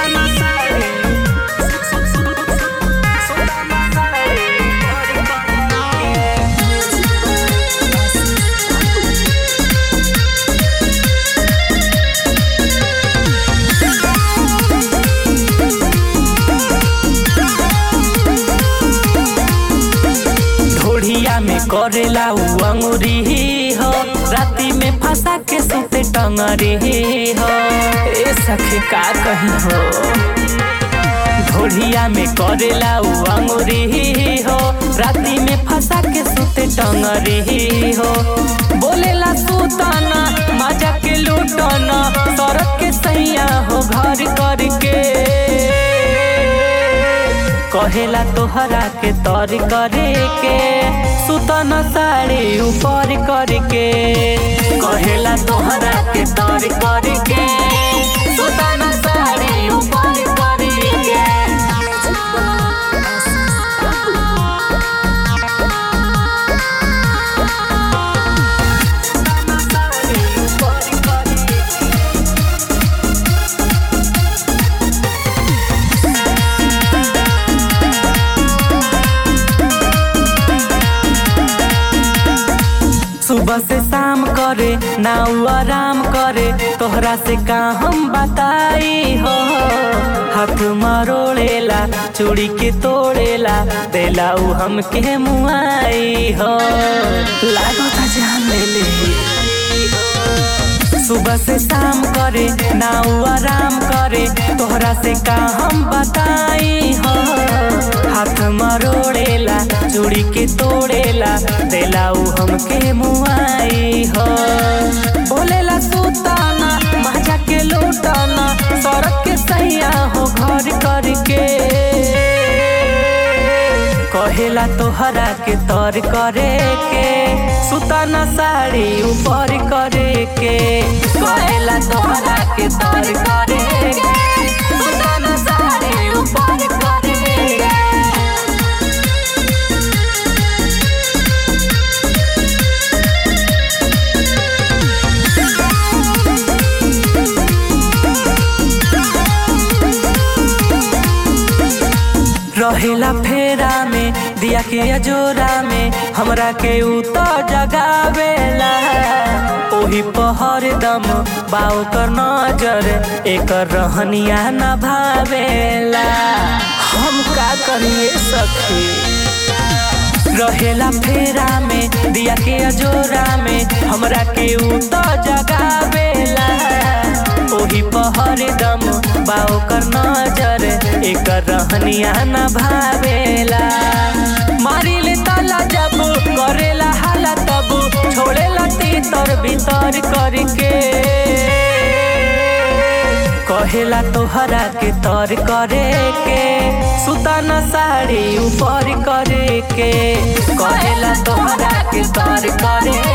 सुताना साड़ी सुताना साड़ी ऊपर करके ढोढ़िया में करेला उ अंगुरी हो राती में फंसा के सुते टंगरी हो ए सखी का कही हो ढोढ़िया में करेला उ अंगुरी हो राती में फंसा के सुते टंगरी हो बोलेला सुताना मजा के लूटना सड़क के सैया हो घर करके कहेला तोहरा के तर करे के सुतन साड़ी ऊपर करके कहेला तोहरा के तर करे के सुतन साड़ी ऊपर करके सुतन साड़ी ऊपर करके सुबह से शाम करे ना उ आराम करे तोहरा से का हम बताई हो हाथ मरोड़ेला चूड़ी के तोड़ेला देला उ हमके मुआई हो लागो था जान ले ले सुबह से शाम करे ना उ आराम करे तोहरा से का हम बताई हो हाथ मरोड़ेला चूड़ी के तोड़ेला देला उ हमके मुआई हो बोलेला सुताना मजा के लूटाना सड़क के सैया हो घर करके कहेला तोहरा के तर करे के सुताना साड़ी ऊपर करे के कहेला तोहरा के तर करे के सुताना साड़ी ऊपर करे के रहेला फेरा में दिया के अजोरा में हमरा के उ तो जगावेला ओही पहर दम बाव कर नजर एकर रहनिया न भावेला हम का करिए सखी रहेला फेरा में दिया के अजोरा में हमरा के उ तो जगावेला ओही पहर दम बाव कर नजर एकर रहनिया न भावेला मारी ले ताला जब करेला हाला तब छोड़ेला तीतर भीतर करके कहेला तोहरा के तर करे के सुताना साड़ी ऊपर करे के कहेला तोहरा के तर करे